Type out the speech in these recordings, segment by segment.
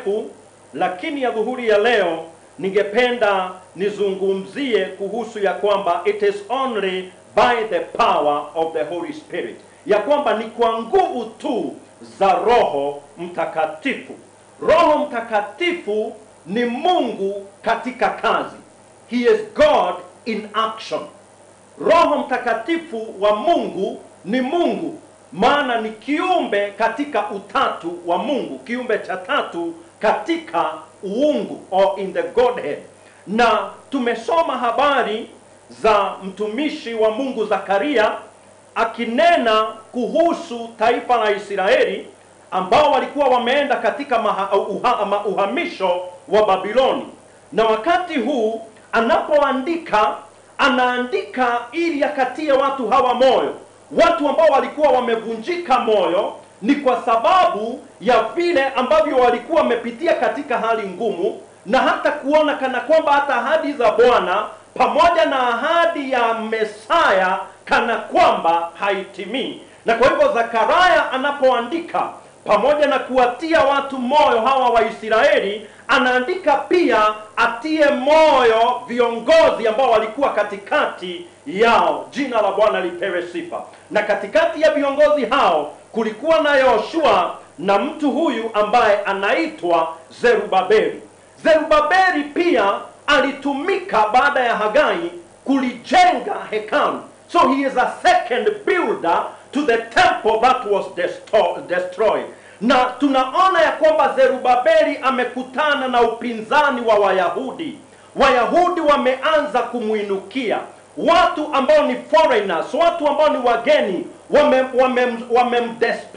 ndefu, lakini ya dhuhuri ya leo ningependa nizungumzie kuhusu ya kwamba it is only by the power of the Holy Spirit, ya kwamba ni kwa nguvu tu za Roho Mtakatifu. Roho Mtakatifu ni Mungu katika kazi. He is God in action. Roho Mtakatifu wa Mungu ni Mungu, maana ni kiumbe katika utatu wa Mungu, kiumbe cha tatu katika uungu or in the Godhead. Na tumesoma habari za mtumishi wa Mungu Zakaria akinena kuhusu taifa la Israeli ambao walikuwa wameenda katika maha, uha, ma, uhamisho wa Babiloni, na wakati huu anapoandika anaandika ili akatie watu hawa moyo, watu ambao walikuwa wamevunjika moyo ni kwa sababu ya vile ambavyo walikuwa wamepitia katika hali ngumu, na hata kuona kana kwamba hata ahadi za Bwana pamoja na ahadi ya Mesaya kana kwamba haitimii. Na kwa hivyo Zakaria anapoandika pamoja na kuwatia watu moyo hawa Waisraeli, anaandika pia atie moyo viongozi ambao walikuwa katikati yao. Jina la Bwana lipewe sifa. Na katikati ya viongozi hao kulikuwa na Yoshua na mtu huyu ambaye anaitwa Zerubabeli. Zerubabeli pia alitumika baada ya Hagai kulijenga hekalu, so he is a second builder to the temple that was desto- destroyed. Na tunaona ya kwamba Zerubabeli amekutana na upinzani wa Wayahudi. Wayahudi wameanza kumwinukia watu ambao ni foreigners, watu ambao ni wageni, wamemdespise wame, wame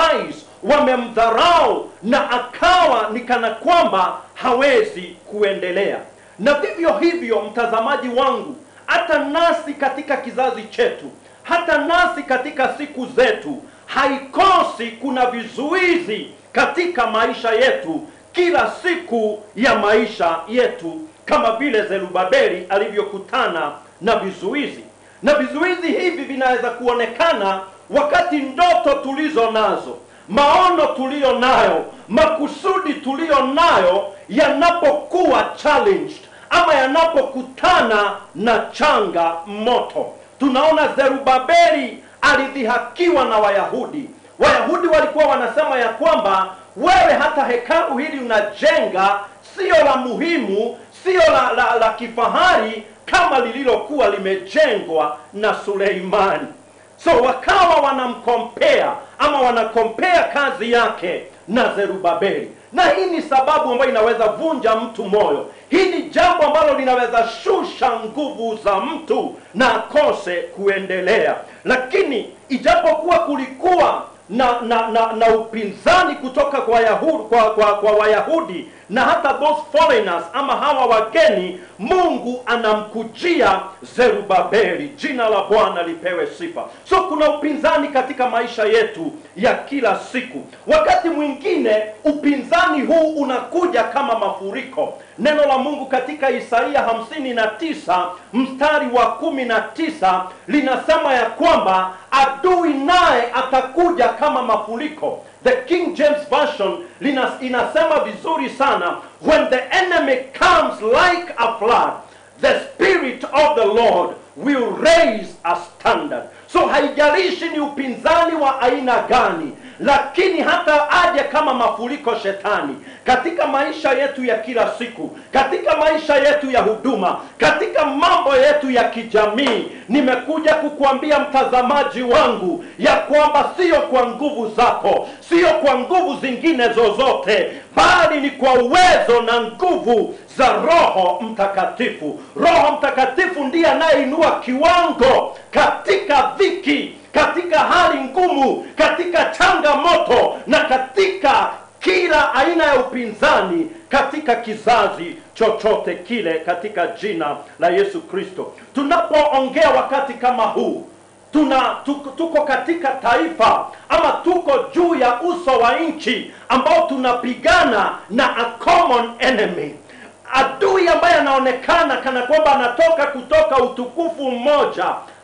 wamemdharau, na akawa ni kana kwamba hawezi kuendelea. Na vivyo hivyo, mtazamaji wangu, hata nasi katika kizazi chetu, hata nasi katika siku zetu, haikosi kuna vizuizi katika maisha yetu, kila siku ya maisha yetu, kama vile Zerubabeli alivyokutana na vizuizi. Na vizuizi hivi vinaweza kuonekana wakati ndoto tulizo nazo, maono tuliyo nayo, makusudi tuliyo nayo yanapokuwa challenged ama yanapokutana na changa moto. Tunaona Zerubabeli alidhihakiwa na Wayahudi. Wayahudi walikuwa wanasema ya kwamba wewe hata hekalu hili unajenga sio la muhimu, sio la, la, la kifahari kama lililokuwa limejengwa na Suleimani. So wakawa wanamkompea ama wanakompea kazi yake na Zerubabeli, na hii ni sababu ambayo inaweza vunja mtu moyo. Hii ni jambo ambalo linaweza shusha nguvu za mtu na akose kuendelea. Lakini ijapokuwa kulikuwa na na, na, na upinzani kutoka kwa Wayahudi, kwa, kwa, kwa Wayahudi na hata those foreigners ama hawa wageni, Mungu anamkujia Zerubabeli. Jina la Bwana lipewe sifa. So kuna upinzani katika maisha yetu ya kila siku. Wakati mwingine upinzani huu unakuja kama mafuriko. Neno la Mungu katika Isaia hamsini na tisa mstari wa kumi na tisa linasema ya kwamba adui naye atakuja kama mafuriko. The King James Version linas, inasema vizuri sana, when the enemy comes like a flood the spirit of the Lord will raise a standard. So haijalishi ni upinzani wa aina gani, lakini hata aje kama mafuriko shetani katika maisha yetu ya kila siku, katika maisha yetu ya huduma, katika mambo yetu ya kijamii, nimekuja kukuambia mtazamaji wangu ya kwamba sio kwa nguvu zako, sio kwa nguvu zingine zozote, bali ni kwa uwezo na nguvu za Roho Mtakatifu. Roho Mtakatifu ndiye anayeinua kiwango katika dhiki, katika hali ngumu, katika changamoto na katika kila aina ya upinzani katika kizazi chochote kile, katika jina la Yesu Kristo. Tunapoongea wakati kama huu tuna tuko, tuko katika taifa ama tuko juu ya uso wa nchi ambao tunapigana na a common enemy adui ambaye anaonekana kana kwamba anatoka kutoka utukufu mmoja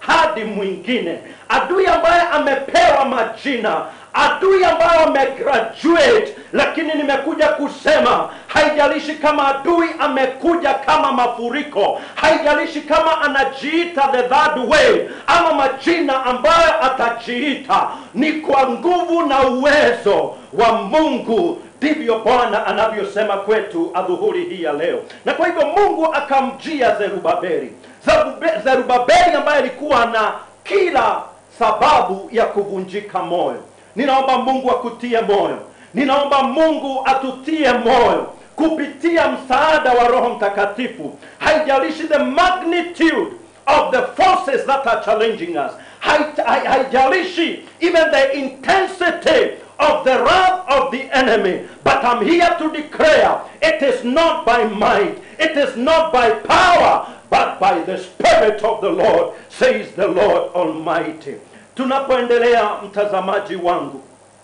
hadi mwingine adui ambaye amepewa majina adui ambayo amegraduate lakini nimekuja kusema haijalishi kama adui amekuja kama mafuriko haijalishi kama anajiita the third way ama majina ambayo atajiita ni kwa nguvu na uwezo wa mungu ndivyo bwana anavyosema kwetu adhuhuri hii ya leo na kwa hivyo mungu akamjia zerubabeli Zerube- zerubabeli ambaye alikuwa na kila sababu ya kuvunjika moyo ninaomba mungu akutie moyo ninaomba mungu atutie moyo kupitia msaada wa roho mtakatifu haijalishi the magnitude of the forces that are challenging us Hai- hai- haijalishi even the intensity of the wrath of the enemy but i'm here to declare it is not by might it is not by power but by the spirit of the lord says the lord almighty tunapoendelea mtazamaji wangu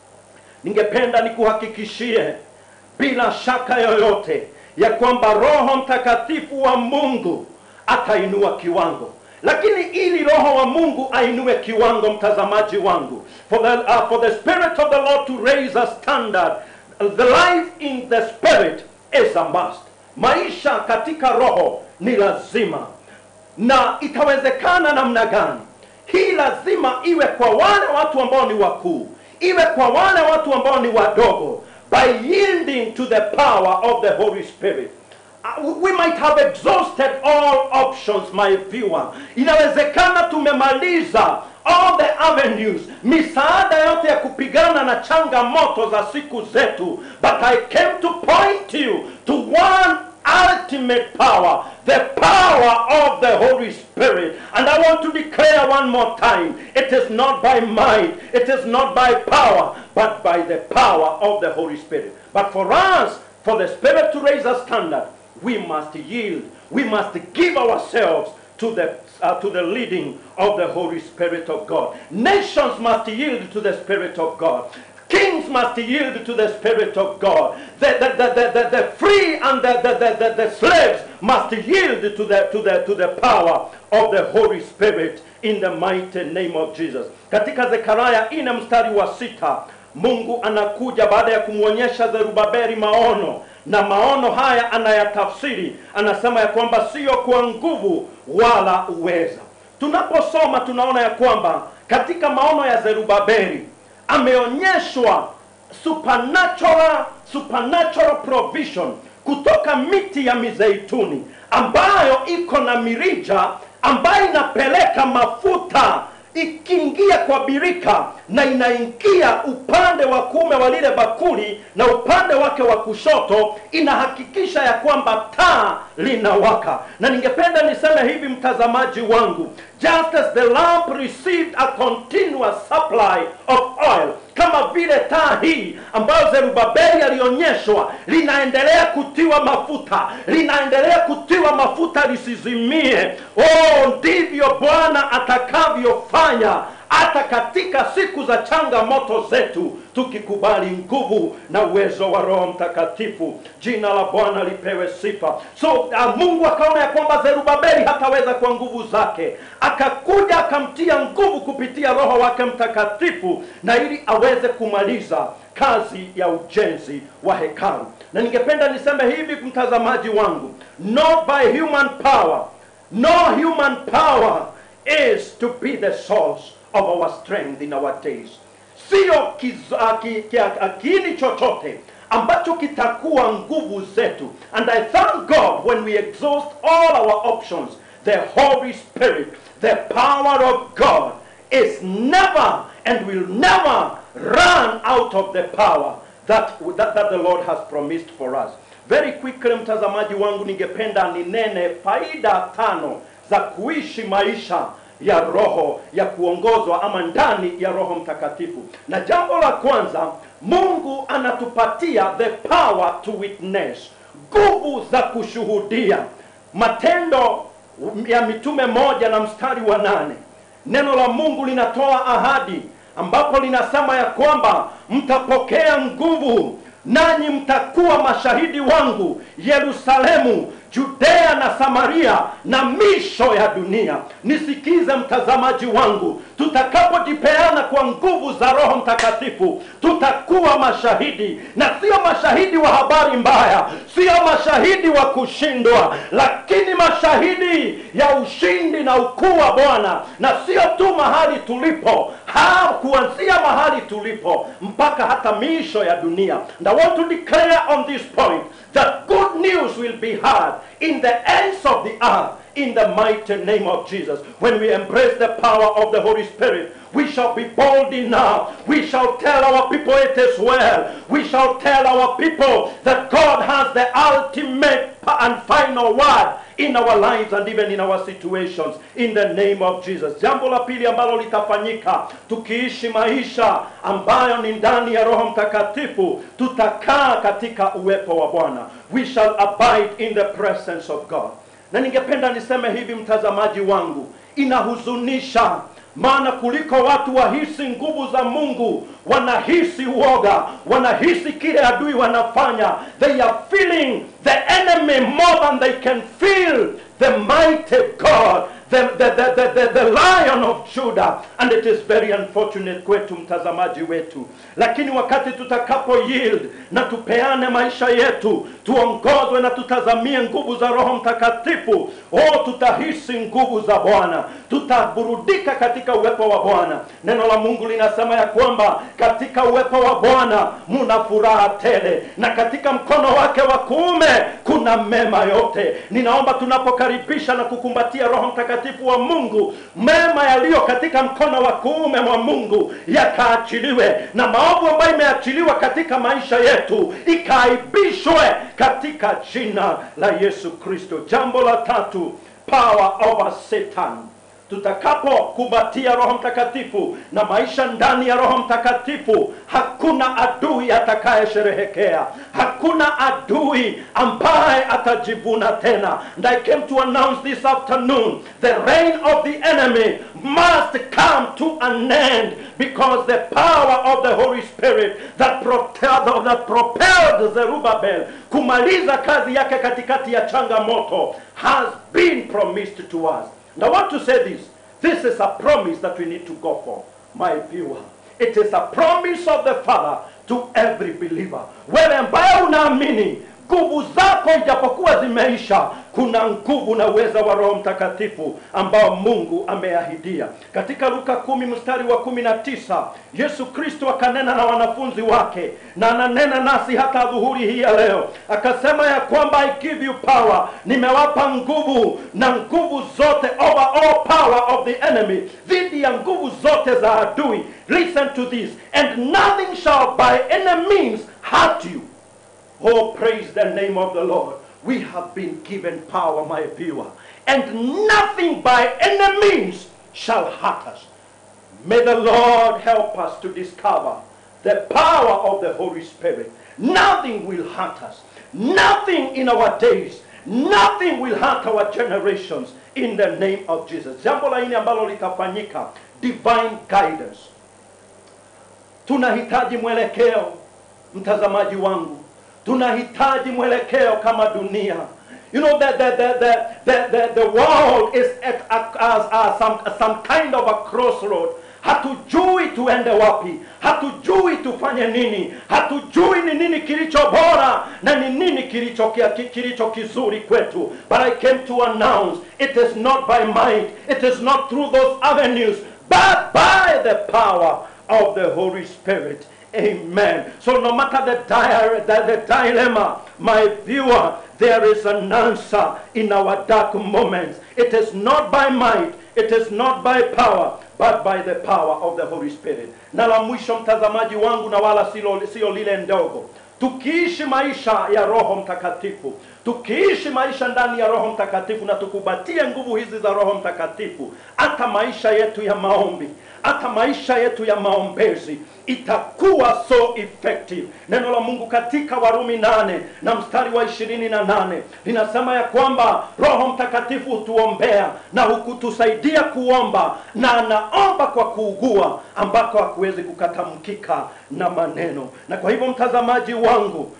ningependa nikuhakikishie bila shaka yoyote ya kwamba roho mtakatifu wa mungu atainua kiwango lakini ili roho wa mungu ainue kiwango mtazamaji wangu for the, uh, for the spirit of the lord to raise a standard the life in the spirit is a must maisha katika roho ni lazima na itawezekana namna gani hii lazima iwe kwa wale watu ambao ni wakuu iwe kwa wale watu ambao ni wadogo by yielding to the power of the holy spirit Uh, we might have exhausted all options my viewer inawezekana tumemaliza all the avenues misaada yote ya kupigana na changamoto za siku zetu but i came to point you to one ultimate power, the power of the Holy Spirit. And I want to declare one more time it is not by might, it is not by power, but by the power of the Holy Spirit. But for us, for the Spirit to raise a standard, we must yield, we must give ourselves to the uh, to the leading of the Holy Spirit of God. Nations must yield to the Spirit of God. Kings must yield to the Spirit of God. The, the, the, the, the, the free and the, the, the, the, the slaves must yield to the, to, the, to the power of the Holy Spirit in the mighty name of Jesus. Katika Zekaria ine mstari wa sita Mungu anakuja baada ya kumwonyesha Zerubabeli maono na maono haya anayatafsiri, anasema ya kwamba sio kwa nguvu wala uweza. Tunaposoma tunaona ya kwamba katika maono ya Zerubabeli ameonyeshwa supernatural, supernatural provision kutoka miti ya mizeituni ambayo iko na mirija ambayo inapeleka mafuta ikiingia kwa birika na inaingia upande wa kuume wa lile bakuli na upande wake wa kushoto inahakikisha ya kwamba taa linawaka na ningependa niseme hivi mtazamaji wangu just as the lamp received a continuous supply of oil kama vile taa hii ambayo zerubabeli alionyeshwa linaendelea kutiwa mafuta linaendelea kutiwa mafuta lisizimie oh ndivyo bwana atakavyofanya hata katika siku za changamoto zetu tukikubali nguvu na uwezo wa roho mtakatifu jina la bwana lipewe sifa so uh, mungu akaona ya kwamba zerubabeli hataweza kwa nguvu zake akakuja akamtia nguvu kupitia roho wake mtakatifu na ili aweze kumaliza kazi ya ujenzi wa hekalu na ningependa niseme hivi mtazamaji wangu not by human power no human power is to be the source of our strength in our days sio kiz- ah, ki- ki- ah, kiini chochote ambacho kitakuwa nguvu zetu and i thank god when we exhaust all our options the holy spirit the power of god is never and will never run out of the power that, that, that the lord has promised for us very quickly mtazamaji wangu ningependa ninene faida tano za kuishi maisha ya roho ya kuongozwa ama ndani ya roho mtakatifu na jambo la kwanza mungu anatupatia the power to witness nguvu za kushuhudia matendo ya mitume moja na mstari wa nane neno la mungu linatoa ahadi ambapo linasema ya kwamba mtapokea nguvu nanyi mtakuwa mashahidi wangu yerusalemu judea na samaria na misho ya dunia nisikize mtazamaji wangu tutakapojipeana kwa nguvu za roho mtakatifu tutakuwa mashahidi na sio mashahidi wa habari mbaya sio mashahidi wa kushindwa lakini mashahidi ya ushindi na ukuu wa bwana na sio tu mahali tulipo ha kuanzia mahali tulipo mpaka hata miisho ya dunia and i want to declare on this point that good news will be heard in the ends of the earth in the mighty name of Jesus. When we embrace the power of the Holy Spirit, we shall be bold enough. We shall tell our people it is well. We shall tell our people that God has the ultimate and final word in our lives and even in our situations in the name of Jesus. Jambo la pili ambalo litafanyika tukiishi maisha ambayo ni ndani ya Roho Mtakatifu, tutakaa katika uwepo wa Bwana. We shall abide in the presence of God. Na ningependa niseme hivi, mtazamaji wangu, inahuzunisha maana kuliko watu wahisi nguvu za Mungu, wanahisi uoga, wanahisi kile adui wanafanya. They are feeling the enemy more than they can feel the mighty God, the, the, the, the, the, the lion of Judah. And it is very unfortunate kwetu mtazamaji wetu, lakini wakati tutakapo yield na tupeane maisha yetu, tuongozwe na tutazamie nguvu za Roho Mtakatifu, oh, tutahisi nguvu za Bwana, tutaburudika katika uwepo wa Bwana. Neno la Mungu linasema ya kwamba katika uwepo wa Bwana muna furaha tele, na katika mkono wake wa kuume kuna mema yote. Ninaomba tunapokaribisha na kukumbatia Roho Mtakatifu wa Mungu, mema yaliyo katika mkono wa kuume mwa Mungu yakaachiliwe, na maovu ambayo imeachiliwa katika maisha yetu ikaaibishwe katika jina la Yesu Kristo. Jambo la tatu, power over Satan tutakapokumbatia Roho Mtakatifu na maisha ndani ya Roho Mtakatifu, hakuna adui atakayesherehekea, hakuna adui ambaye atajivuna tena. And I came to announce this afternoon the reign of the enemy must come to an end because the power of the Holy Spirit that, prote- that propelled Zerubbabel kumaliza kazi yake katikati ya changamoto has been promised to us. And I want to say this. This is a promise that we need to go for, my viewer. It is a promise of the Father to every believer. Wewe ambaye unaamini nguvu zako ijapokuwa zimeisha, kuna nguvu na uweza wa Roho Mtakatifu ambao Mungu ameahidia. Katika Luka kumi mstari wa kumi na tisa Yesu Kristo akanena na wanafunzi wake na ananena nasi hata dhuhuri hii ya leo, akasema ya kwamba I give you power, nimewapa nguvu na nguvu zote over all power of the enemy, dhidi ya nguvu zote za adui. Listen to this, and nothing shall by any means hurt you. Oh, praise the name of the Lord. We have been given power, my viewer, and nothing by any means shall hurt us. May the Lord help us to discover the power of the Holy Spirit. Nothing will hurt us. Nothing in our days. Nothing will hurt our generations in the name of Jesus. Jambo la nne ambalo litafanyika, divine guidance. Tunahitaji mwelekeo, mtazamaji wangu, tunahitaji mwelekeo kama dunia. You know that the, the, the, the, the, the world is at a, as, as some, some kind of a crossroad. Hatujui tuende wapi, hatujui tufanye nini, hatujui ni nini kilicho bora na ni nini kilicho, kilicho kizuri kwetu. But I came to announce it is not by might, it is not through those avenues, but by the power of the Holy Spirit. Amen. So no matter the, dire, the, the dilemma, my viewer, there is an answer in our dark moments. It is not by might, it is not by power, but by the power of the Holy Spirit. Na la mwisho mtazamaji wangu, na wala silo, sio lile ndogo, tukiishi maisha ya Roho Mtakatifu, tukiishi maisha ndani ya Roho Mtakatifu na tukubatie nguvu hizi za Roho Mtakatifu, hata maisha yetu ya maombi, hata maisha yetu ya maombezi itakuwa so effective. Neno la Mungu katika Warumi nane na mstari wa ishirini na nane linasema ya kwamba Roho Mtakatifu hutuombea na hukutusaidia kuomba, na anaomba kwa kuugua ambako hakuwezi kukatamkika na maneno. Na kwa hivyo mtazamaji wangu,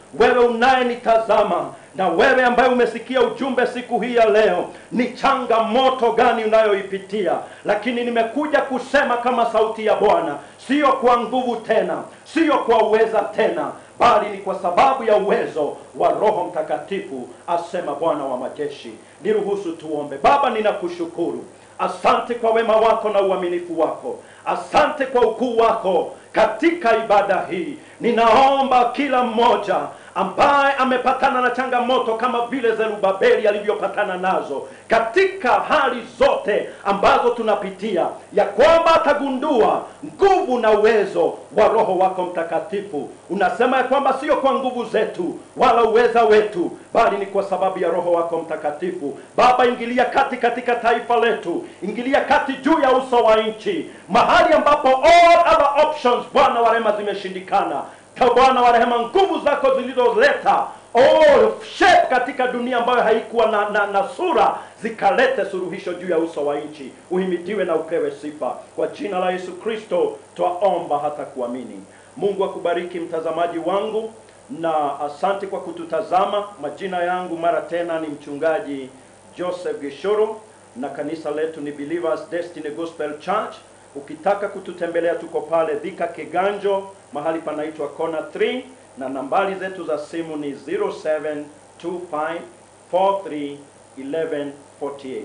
wewe unayenitazama na wewe ambaye umesikia ujumbe siku hii ya leo, ni changamoto gani unayoipitia? Lakini nimekuja kusema kama sauti ya Bwana, sio kwa nguvu tena, sio kwa uweza tena, bali ni kwa sababu ya uwezo wa Roho Mtakatifu, asema Bwana wa majeshi. Niruhusu tuombe. Baba, ninakushukuru Asante kwa wema wako na uaminifu wako. Asante kwa ukuu wako katika ibada hii. Ninaomba kila mmoja ambaye amepatana na changamoto kama vile Zerubabeli alivyopatana nazo katika hali zote ambazo tunapitia, ya kwamba atagundua nguvu na uwezo wa Roho wako Mtakatifu. Unasema ya kwamba sio kwa nguvu zetu wala uweza wetu, bali ni kwa sababu ya Roho wako Mtakatifu. Baba, ingilia kati katika taifa letu, ingilia kati juu ya uso wa nchi, mahali ambapo all other options, Bwana wa rehema, zimeshindikana Ka Bwana wa rehema, nguvu zako zilizoleta oh, shape katika dunia ambayo haikuwa na, na, na sura zikalete suluhisho juu ya uso wa nchi. Uhimidiwe na upewe sifa kwa jina la Yesu Kristo twaomba hata kuamini. Mungu akubariki mtazamaji wangu, na asante kwa kututazama. Majina yangu mara tena ni mchungaji Joseph Gishoro na kanisa letu ni Believers Destiny Gospel Church. Ukitaka kututembelea tuko pale Dhika Kiganjo, mahali panaitwa Kona 3 na nambari zetu za simu ni 0725431148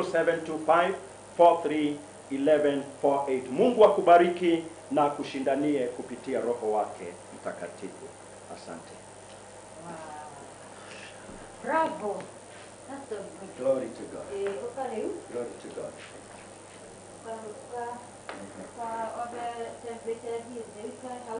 0725431148. Mungu akubariki na akushindanie kupitia Roho wake Mtakatifu. Asante. Wow. Bravo. That's so good. Glory to God. Eh, uka rĩu Glory to God. kwa kwa kwa othe television